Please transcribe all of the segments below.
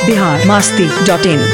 Bihar Masti dot in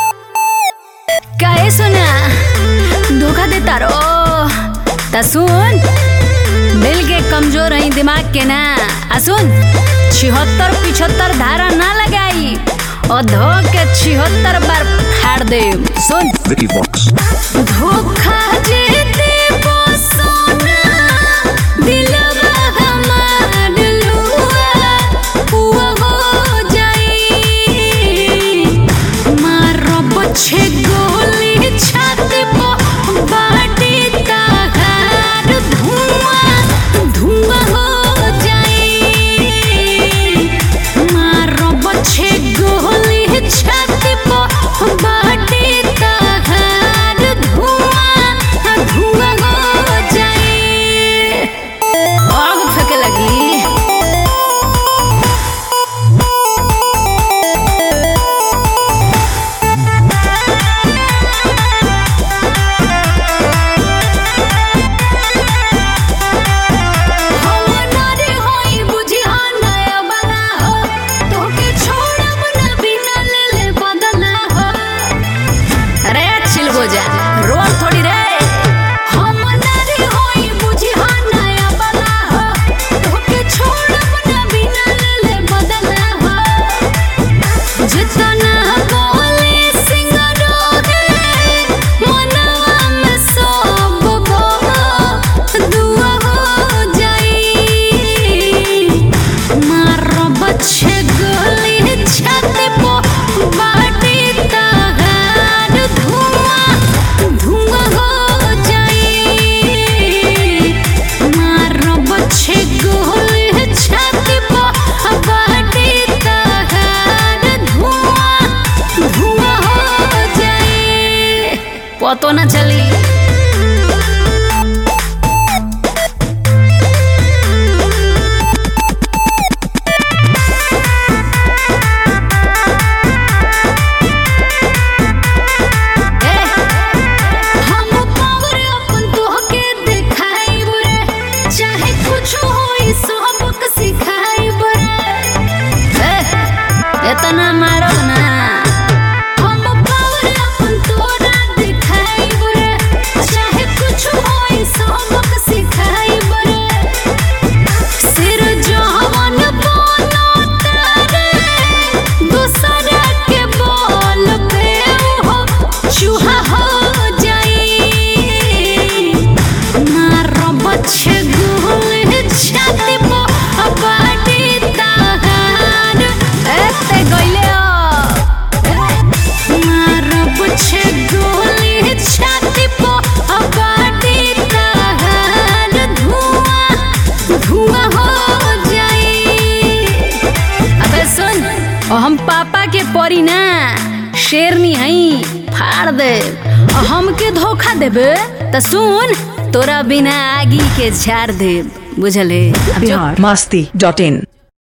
काहे सुना धोखा देता रो ता सुन दिल के कमजोर है दिमाग के ना आ सुन छिहत्तर पिछहत्तर धारा ना लगाई और धो के छिहत्तर बार फाड़ दे सुन Vicky Vox. धोखा जे देबो सोना दिलवा हमार लुआ हुआ हो जाई मारब छे गोली छाती पर बाटी तहार धुआं धुआं हो जाई मारब छे गोली छाती पर बाटी तहार धुआं धुआं हो जाई आग फेंके लगी हम नारी होई बुझिया नया बना हो तोके छोड़ब न बिना लेले बदला हो अरे चिल हो जा रोल थोड़ी रे हम नारी होई बुझिया नया बना हो तोके छोड़ब न बिना लेले बदला हो जितना बोले सिंगरो है मनवा में सब गो दुआ हो जाई मारो बच्चे गोली छाती पो बाटी तहार धुआं धुआं हो जाई मारो बच्चे गोली छाती पो बाटी तहार धुआं धुआं हो जाई पतो ना चली हम पावर अपन तोहके देखाइब रे चाहे कुछ होई सबक सिखाइब रे इतना मारो ना हम पावर अपन तोरा देखाइब रे चाहे कुछ होई सबक सिखाइब रे सिर जवन बनो तारे दूसरा के बोल पे हो चूहा हो जाई मारो बच्चे गोल छाती पो बाटी तहार एते गइले मारो बच्चे गोल छाती पो बाटी तहार धुआं धुआं हो जाई अबे सुन और हम पापा के परी ना शेरनी हई फाड़ दे और हमके धोखा देबे त सुन तोरा बिना आगी के झाड़ दे बुझले अब जो बिहार मास्ती डॉट इन